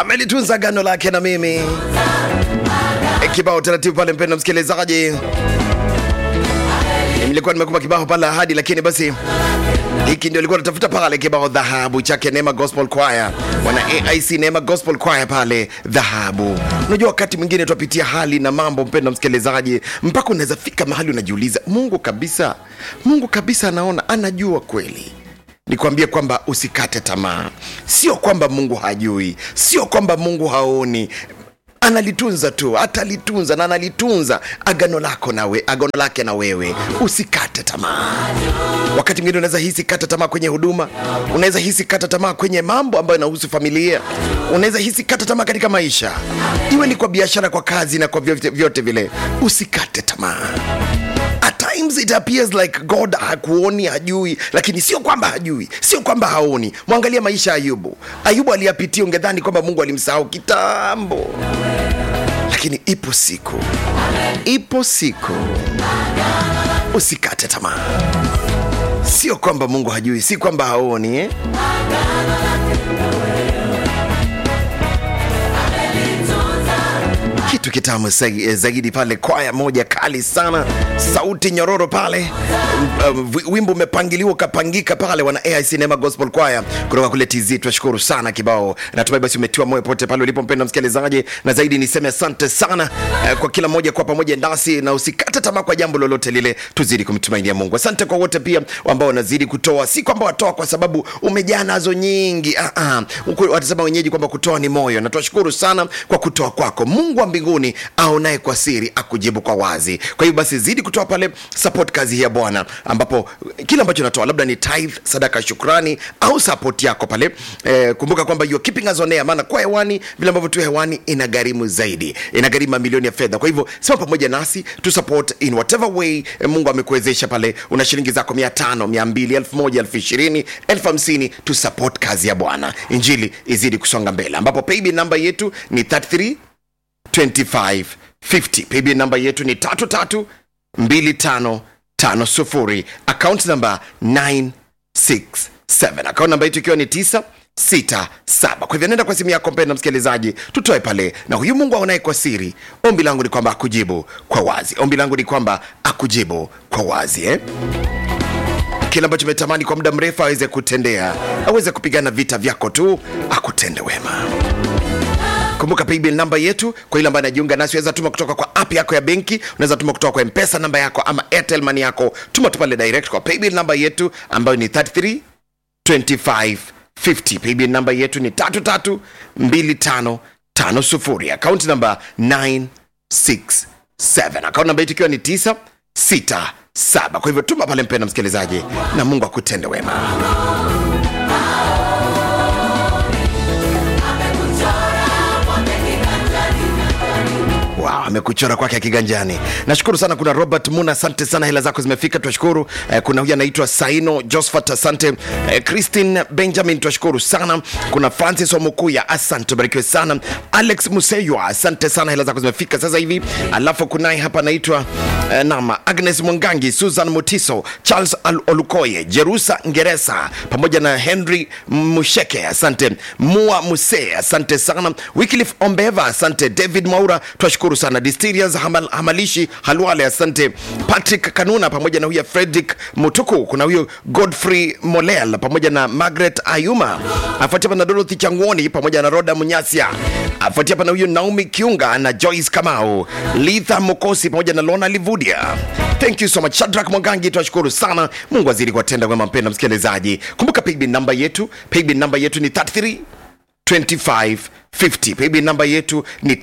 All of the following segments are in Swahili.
amelitunza gano lake na mimi. E, kibao taratibu pale, mpendo msikilizaji, nilikuwa nimekupa kibao pale ahadi, lakini basi hiki ndio ilikuwa natafuta pale kibao dhahabu chake Neema Gospel Choir, wana AIC Neema Gospel Choir pale dhahabu. Unajua, wakati mwingine tunapitia hali na mambo, mpendo msikilizaji, mpaka unaweza fika mahali unajiuliza, Mungu kabisa, Mungu kabisa anaona, anajua kweli nikwambie kwamba usikate tamaa. Sio kwamba Mungu hajui, sio kwamba Mungu haoni analitunza tu, atalitunza na analitunza agano lako nawe, agano lake na wewe. Usikate tamaa. Wakati mwingine unaweza hisi kata tamaa kwenye huduma, unaweza hisi kata tamaa kwenye mambo ambayo yanahusu familia, unaweza hisi kata tamaa katika maisha, iwe ni kwa biashara, kwa kazi na kwa vyote, vyote vile. Usikate tamaa. At times it appears like God hakuoni, hajui, lakini sio kwamba hajui, sio kwamba haoni. Mwangalia maisha ya Ayubu. Ayubu aliyapitia, ungedhani kwamba Mungu alimsahau kitambo, lakini ipo siku, ipo siku. Usikate tamaa. Sio kwamba Mungu hajui, si kwamba haoni eh? kitu kitamu sa- zaidi pale, kwaya moja kali sana, sauti nyororo pale. Um, uh, wimbo umepangiliwa ukapangika pale, wana AIC Neema Gospel Choir kutoka kule TZ. Tunashukuru sana kibao, natumai basi umetiwa moyo pote pale ulipo, mpenda msikilizaji, na zaidi niseme asante sana uh, kwa kila mmoja kwa pamoja nasi, na usikate tamaa kwa jambo lolote lile, tuzidi kumtumainia Mungu. Asante kwa wote pia ambao wanazidi kutoa, si kwamba watoa kwa sababu umejaa nazo nyingi. Ah, ah. Huku watasema wenyeji kwamba kutoa ni moyo, na tunashukuru sana kwa kutoa kwako. Mungu wa mbinguni aonaye kwa siri akujibu kwa wazi. Kwa hiyo basi zidi kutoa pale, support kazi hii ya Bwana, ambapo kile ambacho unatoa labda ni tithe, sadaka ya shukrani au support yako pale. Eh, kumbuka kwamba you are keeping us on air, maana kwa hewani vile ambavyo tu hewani inagharimu zaidi, inagharimu mamilioni ya fedha. Kwa hivyo sema pamoja nasi tu support in whatever way eh, Mungu amekuwezesha pale. Una shilingi zako mia tano, mia mbili, elfu moja, elfu ishirini, elfu hamsini tu support kazi ya Bwana, injili izidi kusonga mbele, ambapo paybill namba yetu ni 33 2550 paybill namba yetu ni 332550 account namba 967 account namba yetu ikiwa ni 967 kwa hivyo nenda kwa simu yako mpenda msikilizaji tutoe pale na huyu mungu aonaye kwa siri ombi langu ni kwamba akujibu kwa wazi ombi langu ni kwamba akujibu kwa wazi eh? kile ambacho umetamani kwa muda mrefu aweze kutendea aweze kupigana vita vyako tu akutende wema kumbuka paybill namba yetu kwa ile ambayo anajiunga nasi weza tuma kutoka kwa app yako ya benki unaweza tuma kutoka kwa mpesa namba yako ama airtel money yako tuma tu pale direct kwa paybill namba yetu ambayo ni 33 25 50 paybill namba yetu ni 33 25 50 akaunti namba 967 akaunti namba yetu ikiwa ni 967 kwa hivyo tuma pale mpenda msikilizaji na mungu akutende wema Wow, amekuchora kwake kiganjani. Nashukuru sana. Kuna Robert Muna, asante sana, hela zako zimefika, tunashukuru. Eh, kuna huyu anaitwa Saino Josephat, asante. Eh, Christine Benjamin, tunashukuru sana. Kuna Francis Omukuya, asante, barikiwe sana. Alex Museywa, asante sana, hela zako zimefika sasa hivi. Alafu kunaye hapa anaitwa eh, nama Agnes Mwangangi, Susan Mutiso, Charles Al Olukoye, Jerusa Ngeresa pamoja na Henry Musheke, asante. Mua Muse, asante sana. Wycliffe Ombeva, asante. David Mwaura, twashukuru sana. Distirias Hamal, Hamalishi Halwale, asante. Patrick Kanuna pamoja na huyo Fredrick Mutuku, kuna huyo Godfrey Molel pamoja na Margaret Ayuma, afuatia hapa na Dorothy Changwoni pamoja na Roda Munyasia, afuatia hapa na huyo Naomi Kiunga na Joyce Kamau, Litha Mokosi pamoja na Lona Livudia. Thank you so much. Shadrack Mwangangi, twashukuru sana. Mungu azidi kuwatenda wema, mpenda msikilizaji. Kumbuka paybill namba yetu, paybill namba yetu ni 33 2550 paybill namba yetu ni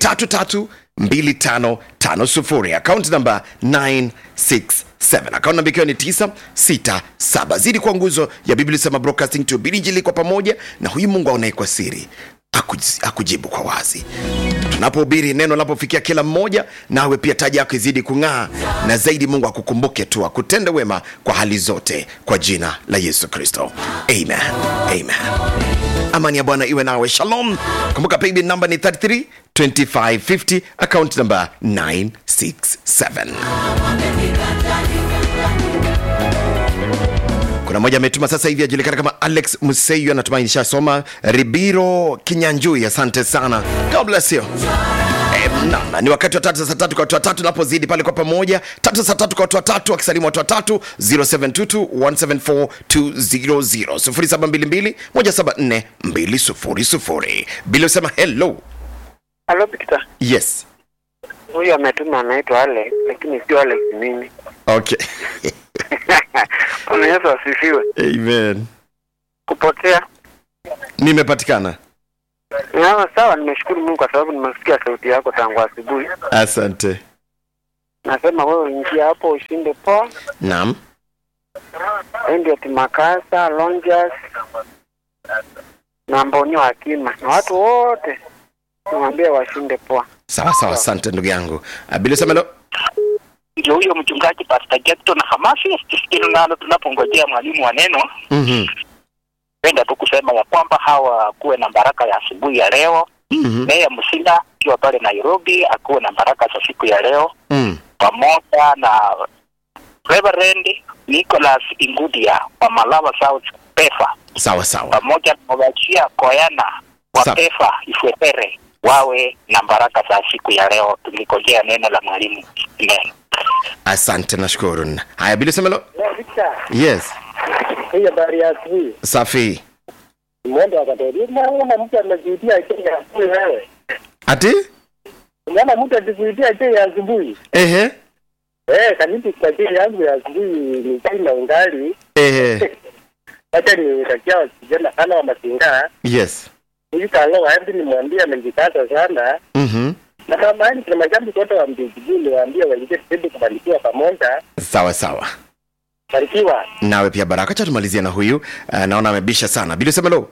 332550 akaunti namba 967 akaunti namba ikiwa ni 967 zidi kwa nguzo ya biblia sema broadcasting to bilijili kwa pamoja na huyu mungu aonaye kwa siri akuj- akujibu kwa wazi tunapohubiri neno linapofikia kila mmoja nawe pia taja yako izidi kung'aa na zaidi mungu akukumbuke tu akutende wema kwa hali zote kwa jina la yesu kristo amen amen amani ya bwana iwe nawe shalom kumbuka paybill namba ni 33 2550 account namba 967 kuna mmoja ametuma sasa hivi ajulikana kama alex museyu anatumai nishasoma ribiro kinyanjui asante sana god bless you Eh, naam, ni wakati wa tatu saa tatu kwa watu watatu napozidi pale kwa pamoja tatu saa tatu kwa watu watatu wakisalimu watu watatu 0722 174 200 0722 174 200 bila usema hello Halo Victor, yes huyu ametuma anaitwa Alex, lakini sio Alex mimi. okay Bwana Yesu asifiwe. amen Kupotea nimepatikana na sawa, nimeshukuru Mungu kwa sababu nimesikia sauti yako tangu asubuhi. asante Nasema wewe ingia hapo ushinde poa, naam ndio Timakasa, Lonjas na Mbonyo Hakima na watu wote niwaambie washinde poa. sawa sawa asante ndugu yangu Ah, bila usema hello ndio huyo mchungaji Pastor Jackson Hamasi hilo nalo tunapongojea mwalimu wa neno Mhm, penda tu kusema ya kwamba hawa kuwe na baraka ya asubuhi ya leo mhm, Meya Musinda akiwa pale Nairobi akuwe na baraka za siku ya leo mm. pamoja na Reverend Nicholas Ingudia wa Malava South Pefa sawa sawa pamoja na Wachia Koyana wa Sawa. Pefa Ifwetere wawe na baraka za siku ya leo tukingojea neno la mwalimu Amen. asante nashukuru haya bila usema hello Victor, yes hii habari ya asubuhi. safi Mwendo wa Katoliki, unaona mtu amejiitia chai ya asubuhi wewe. ati Unaona mtu akikuitia chai ya asubuhi. ehe Eh, kaniti kwa chai yangu ya asubuhi ni chai na ungali. ehe Wacha nitakia wasijana sana wa masinga. yes Huyu kalo waendi nimwambie amejikaza sana. mhm Na kama yani kuna mashabiki wote wa mbiji niwaambie waingie tuzidi kubarikiwa pamoja. sawa sawa Barikiwa. nawe pia baraka cha tumalizia na huyu uh, naona amebisha sana bila usema hello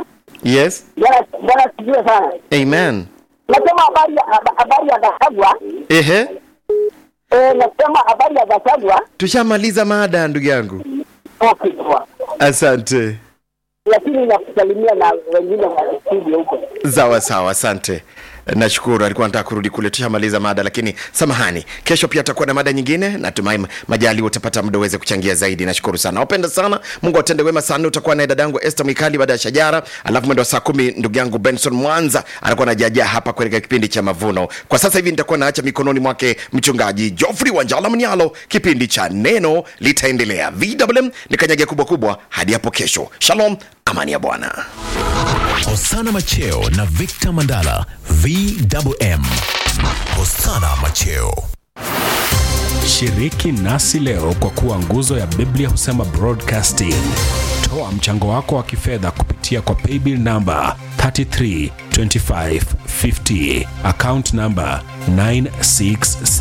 yes Bwana Bwana sijue sana. amen Nasema habari ya haba- habari ya Gachagua. ehe Eh, nasema habari ya Gachagua. tushamaliza mada ndugu yangu Okay, poa. asante Lakini nakusalimia na wengine wa studio huko. sawa sawa asante nashukuru alikuwa nataka kurudi kule tushamaliza mada lakini samahani kesho pia atakuwa na mada nyingine natumai majali utapata muda uweze kuchangia zaidi nashukuru sana wapenda sana mungu atende wema sana utakuwa naye dadangu este mwikali baada ya shajara alafu mwendo wa saa kumi ndugu yangu benson mwanza anakuwa najajaa hapa katika kipindi cha mavuno kwa sasa hivi nitakuwa naacha mikononi mwake mchungaji jofrey wanjala mnyalo kipindi cha neno litaendelea vwm ni kanyage kubwa kubwa hadi hapo kesho shalom amani ya bwana Hosana Macheo na Victor Mandala VWM. Hosana Macheo. Shiriki nasi leo kwa kuwa nguzo ya Biblia husema broadcasting. Toa mchango wako wa kifedha kupitia kwa paybill namba 332550 account namba 967